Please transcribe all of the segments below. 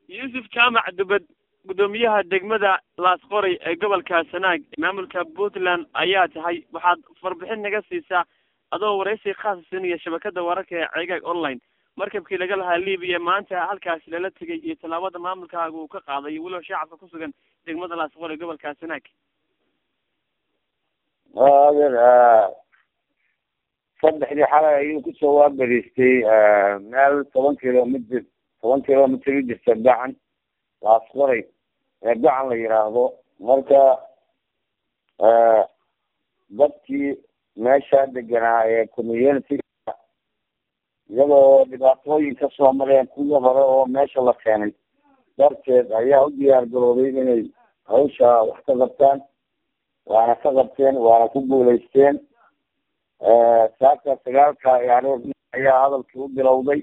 yuusuf jaamac dubad guddoomiyaha degmada laasqoray ee gobolka sanaag maamulka puntland ayaa tahay waxaad warbixin naga siisaa adoo waraysi khaasa siinaya shabakada wararka ee ceegaag online markabkii laga lahaa libiya maanta halkaasi lala tegay iyo tallaabada maamulkaaga uu ka qaaday iyo weliba shacabka ku sugan degmada laasqoray gobolka sanaag adeer saddexdii xalay ayuu kusoo waabariistay meel toban kilomitr toban kilomitr u jirta gacan laasqoray ee gacan la yidhaahdo marka dadkii meesha deganaa ee community iyadoo dhibaatooyin kasoo mareen kuwii hore oo meesha la keenay darteed ayaa u diyaar garoobay inay hawsha wax ka qabtaan waana ka qabteen waana ku guulaysteen saaka sagaalka aroor ayaa hadalkii u bilowday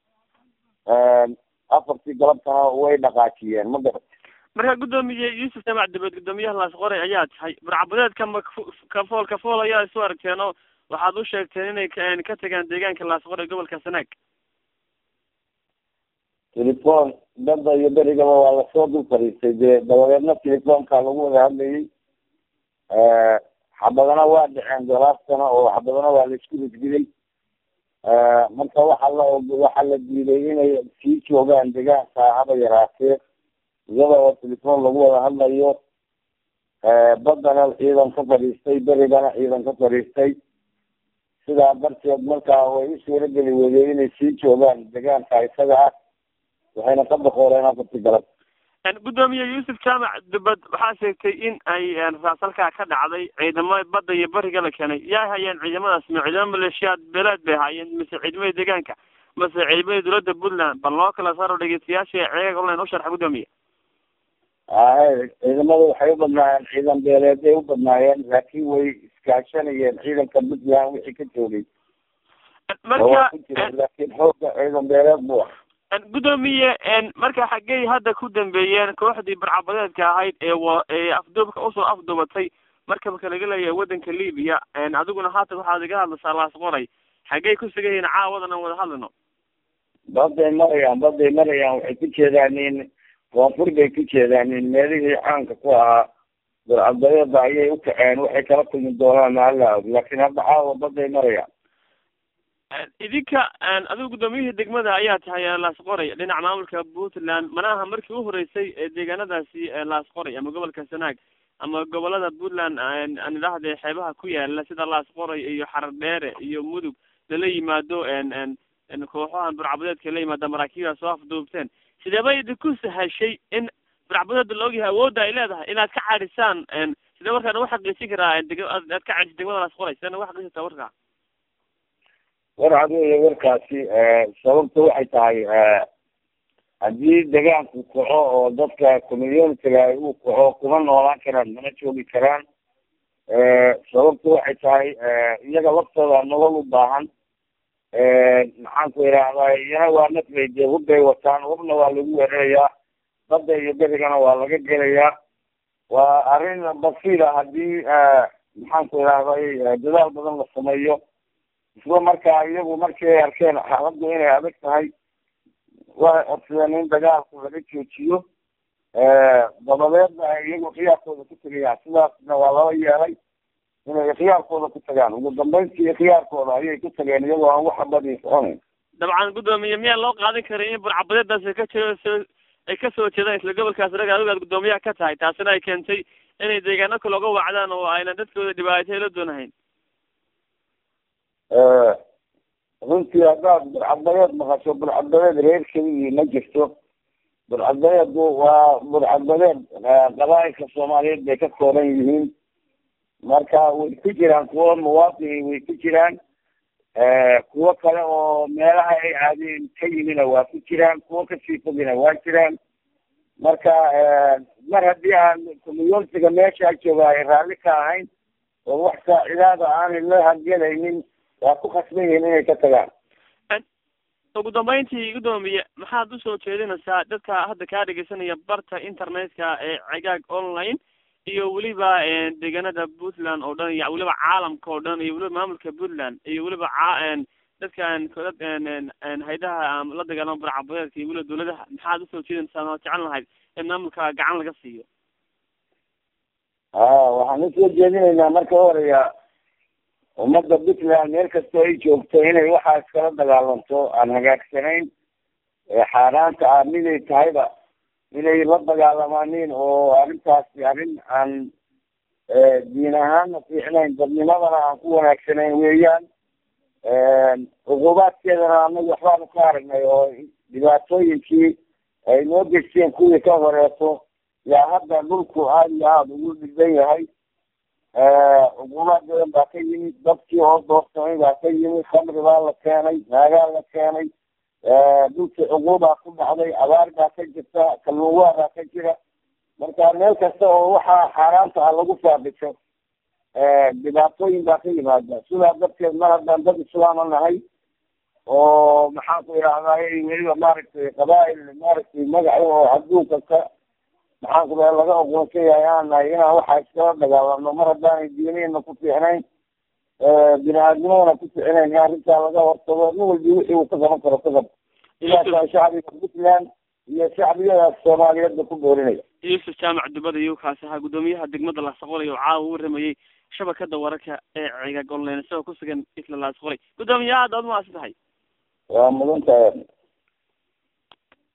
afartii galabtana way dhaqaajiyeen ma garat marka guddoomiye yuusuf jaamac dibed guddoomiyaha laasqoray ayaa tahay burcabadeedka ma kafool kafool ayaa isu aragteen oo waxaad u sheegteen inay ka tagaan deegaanka laasqoray gobolka sanaag telefon badda iyo berigaba waa lasoo dul fariistay dee dabadeedna telefoonka lagu wada hadlayay xabadana waa dhaceen golaastana oo xabadana waa laisku risgiday marka waxa la waxaa la diiday inay sii joogaan degaanka haba yaraatee iyada oo telefon lagu wada hadlayo baddana ciidan ka fadhiistay berigana ciidan ka fadhiistay sidaa darteed markaa way u suurageli weydeen inay sii joogaan degaanka isaga ah waxayna ka boqoreen afarti galab guddoomiye yuusuf jaamac dubad waxaa sheegtay in ay raasalkaa ka dhacday ciidamo badda iyo bariga la keenay yaa hayeen ciidamadaas ma ciidamo maleeshiyaad beeleed bay haayeen mise ciidamada deegaanka mase ciidamada dowladda puntland bal loo kala saaro dhegeystayaasha ceegaag online u sharxa guddoomiye ahe ciidamadu waxay u badnaayeen ciidan beeleeday u badnaayeen laakiin way iskaashanayeen ciidanka puntland wixii ka joogay marka laakiin xooga ciidan beeleed bu ah guddoomiye marka xaggey hadda ku dambeeyeen kooxdii barcabadeedka ahayd ee wa ee afduubka usoo afduubatay markabka laga leeyahay waddanka libiya adiguna haatan waxaad iga hadlaysaa laasqoray xaggey ku sugan yihiin caawadan aan wada hadlino baday marayaan baday marayaan waxay ku jeedaanin koonfur bay ku jeedaanin meelihii caanka ku ahaa barcabadeeda ayay u kaceen waxay kala kulmi doonaan mahala og laakiin hadda caawa baday marayaan idinka adigu guddoomiyihii degmada ayaa tahay laasqoray dhinaca maamulka puntland mana aha markii u horeysay ee deegaanadaasi laasqoray ama gobolka sanaag ama gobolada puntland aan idhaahde xeebaha ku yaala sida laasqoray iyo xaradheere iyo mudug lala yimaado kooxahan burcabadeedka la yimaada maraakiibda soo afduubteen sideeba idinku sahashay in burcabadeeda la ogyahay awoodda ay leedahay inaad ka cadhisaan sidee markaa nagu xaqiijin karaa aad ka cadhisa degmada laasqoray sidee nagu xaqiijintaa warkaa war cadeeya warkaasi sababta waxay tahay haddii degaanku kaco oo dadka communitiga uu kaco kuma noolaan karaan mana joogi karaan sababta waxay tahay iyaga laftooda nolol u baahan maxaan ku idhaahdaa iyana waa nafbay dee hubbay wataan hubna waa lagu weerarayaa badda iyo berigana waa laga gelayaa waa arrin basiira haddii maxaan ku idhahday dadaal badan la sameeyo isla markaa iyagu markii ay arkeen xaaladdu inay adag tahay waxay codsadeen in dagaalku laga joojiyo dabadeedna ay iyagu khiyaarkooda ku tegayaan sidaasna waa lala yeelay inay khiyaarkooda ku tagaan ugu dambeyntii khiyaarkooda ayay ku tageen iyagoo aan waxa badii soconayn dabcan guddoomiye miyaa loo qaadan karay in burcabadeedaasi ka jiro ay kasoo jeedaan isla gobolkaas raga adigu aad guddoomiyaha ka tahay taasina ay keentay inay deegaano kale oga wacdaan oo aynan dadkooda dhibaatay la doonahayn runtii haddaad burcadbadeed maqasho burcadbadeed reer keligii ma jirto burcadbadeedu waa burcadbadeed qabaailka soomaaliyeed bay ka kooban yihiin marka way ku jiraan kuwo muwaadini way ku jiraan kuwo kale oo meelaha ay caadeen ka yimina waa ku jiraan kuwo kasii fogina waa jiraan marka mar haddii aan communitiga meesha jooga ay raalli ka ahayn oo wax saacidaada aanay la hadgelaynin waa ku khasban yihiin inay ka tagaan ugu dambeyntii guddoomiye maxaad usoo jeedinaysaa dadka hadda kaa dhegeysanaya barta internetka ee cegaag online iyo weliba deegaanada puntland oo dhan iyo weliba caalamka oo dhan iyo weliba maamulka puntland iyo weliba ca dadkan dad haydaha la dagaalamo barcabadeedka iyo weliba dawladaha maxaad usoo jeedinaysaa oo jecel lahayd in maamulka gacan laga siiyo ha waxaan usoo jeedinaynaa marka horeya ummadda puntland meel kastoo ay joogto inay waxaa iskala dagaalanto aan hagaagsanayn xaaraanta ah miday tahayba inay la dagaalamaaniin oo arrintaasi arrin aan diin ahaanna fiicnayn dadnimadana aan ku wanaagsanayn weeyaan cuqubaadkeedana anagu waxbaanu ka aragnay oo dhibaatooyinkii ay noo gesteen kuwii ka horeeto yaa hadda dhulku aada iyo aada ugu dhiban yahay cuqubaad badan baa ka yimid dadkii oo doorsamay baa ka yimid khamri baa la keenay naagaa la keenay dhulkii cuquubaa ku dhacday abaar baa ka jirta kalluunwaa baa ka jira marka meel kasta oo waxaa xaaraanta ah lagu faabiso dhibaatooyin baa ka yimaada sidaa darteed mar haddaan dad islaama nahay oo maxaan ku idhahdaay weliba maaragtay qabaa-il maaragtay magaca oo adduunka ka maxaan ku raa laga oqoonsan yahay aan nahay inaan waxaa iskala dagaalano mar haddaanay diinihina ku fiicnayn bini aadnimadana ku fiicnayn in arrintaa laga hortago nin walbi wixii uu ka qaban karo ka qabo sidaasaa shacbiga puntland iyo shacbiyadaas soomaaliyeedba ku boorinaya yuusuf jaamac dubada iyo kaasi ahaa guddoomiyaha degmada laasaqolay oo caawa u waramayey shabakada wararka ee cigaag online isagoo kusugan isla laasaqolay guddoomiye aad aad umaasan tahay waa mudan tahay